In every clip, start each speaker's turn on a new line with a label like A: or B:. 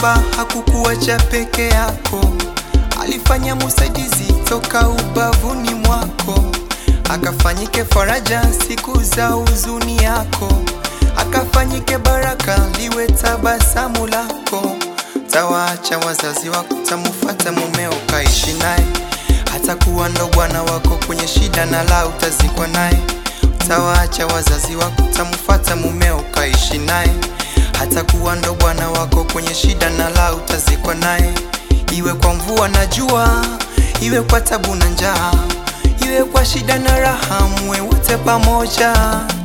A: kwamba hakukuacha peke yako, alifanya musaidizi toka ubavuni mwako, akafanyike faraja siku za huzuni yako, akafanyike baraka liwe tabasamu lako. Tawaacha wazazi wako, tamufata mumeo, kaishi naye, hata kuwa ndo bwana wako kwenye shida na la utazikwa naye. Tawaacha wazazi wako, tamufata mumeo, kaishi naye, hata kuwa ndo bwana wako kwenye shida na la utazikwa naye. Iwe kwa mvua na jua, iwe kwa tabu na njaa, iwe kwa shida na raha, muwe wote pamoja.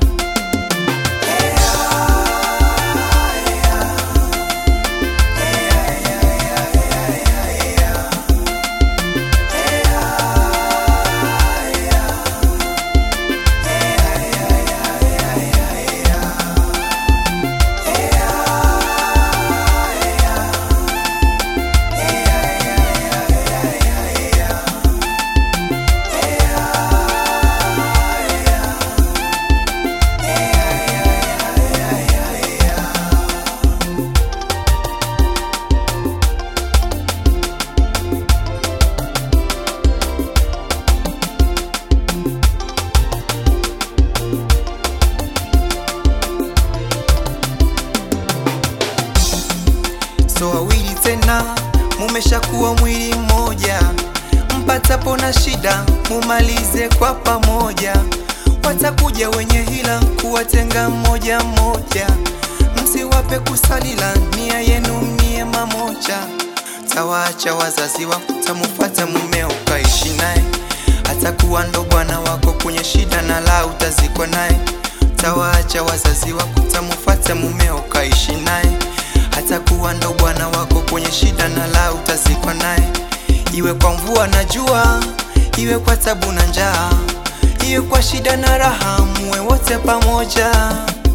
A: so wawili tena mumeshakuwa mwili mmoja, mpatapo na shida mumalize kwa pamoja. Watakuja wenye hila kuwatenga mmoja mmoja, msiwape kusalila, nia yenu mnie mamoja. Tawaacha wazazi wako, tamufata mumeo, kaishi naye, atakuwa ndo bwana wako kwenye shida na la utazikwa naye. Tawaacha wazazi wako, tamufata mumeo, kaishi naye hata kuwa ndo bwana wako kwenye shida na la utazikwa naye, iwe kwa mvua na jua, iwe kwa tabu na njaa, iwe kwa shida na raha, muwe wote pamoja.